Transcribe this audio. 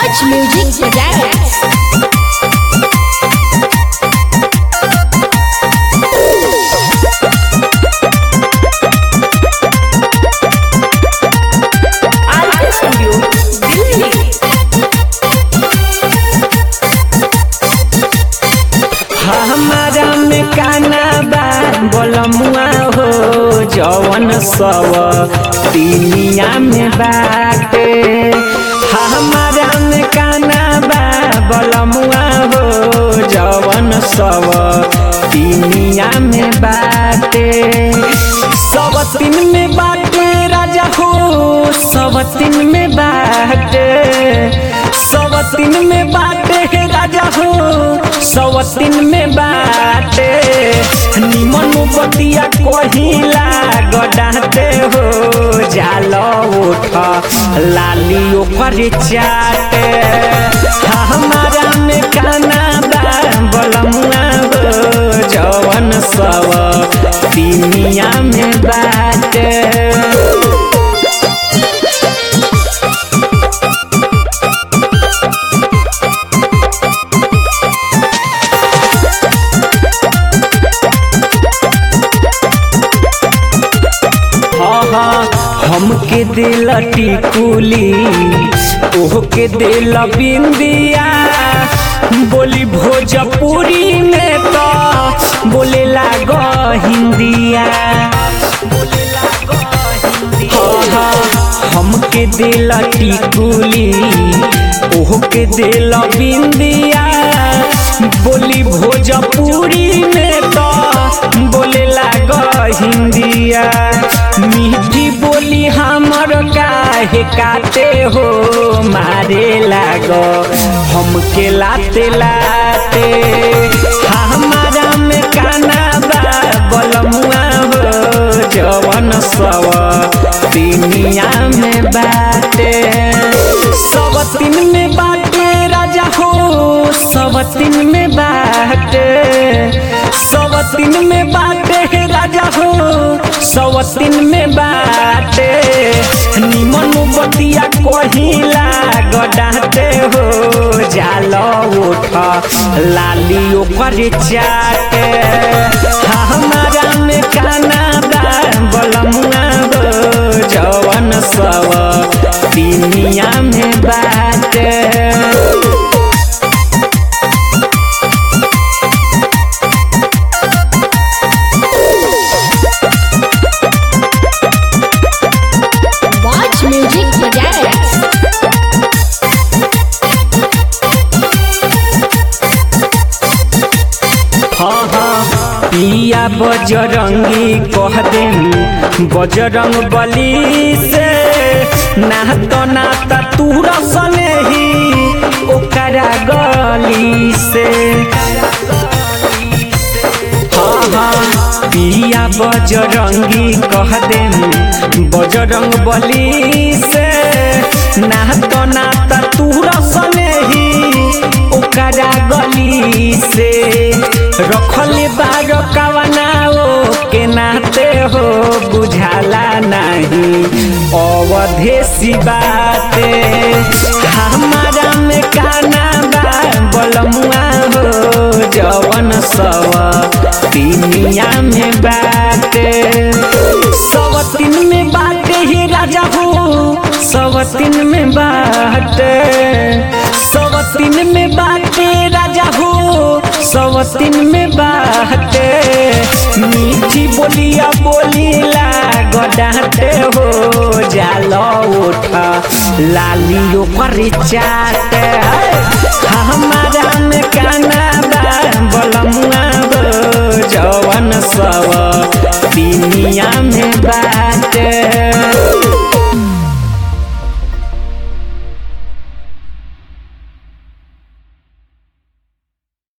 Watch Music Projects. RK studio Delhi हमारा में काना बा बोलमुआ हो जवन सब दुनिया में बाटे हमारा में काना बा बोलमुआ हो जवन सब दुनिया में बाटे सब तीन में बाटे राजा हो सब तीन में बाटे सब तीन में बाटे राजा हो सब तीन में बाटे निमन बतिया कहिला गडाते हो जाल उठ लाली ओकर चाटे हमारा में काना बा बलमुआ हो जवन सब दुनिया में बाटे हाँ हाँ हमके दिल टिकुली ओहके दिल बिंदिया बोली भोजपुरी में तो बोले लाग हिंदिया हाँ हाँ हमके दिल टिकुली ओहके दिल बिंदिया बोली भोजपुरी में तो बोले लाग हिंदिया मीठी बोली हमर काहे काटे हो मारे लाग हमके लाते लाते हमारा में काना बा बलमुआ हो जवन सब दुनिया में बाटे सब तीन में बाटे राजा हो सब तीन में बाटे सब तीन में बाटे राजा हो सब तीन में बाटे निमन बतिया कहिला गडाते हो जाल उठ लाली ओकर चाटे हमारा में काना बा बलमुआ हो जवन सब दुनिया में बाटे Watch Music Projects. हाँ हाँ पिया बजरंगी कह देन बजरंग बली से नात नात तू रसने ही ओकरा गली से हाँ हाँ पिया बजरंगी कह देन बजरंग बली से नात नात तू रसने ही ओकरा गली से रखले बार कवनाओ के नाते हो बुझाला नहीं अवधेसी बाते हमारा में काना बा बलमुआ हो जवन सब दुनिया में बाटे सब तीन में बाटे ही राजा हो सब तीन में बाटे सब तीन में बाटे राजा हो सब तीन में बाटे मीठी बोलिया बोलीला गडाते हो जाल उठ लाली ओकर चाटे हमारा में काना बा बलमुआ हो जवन सब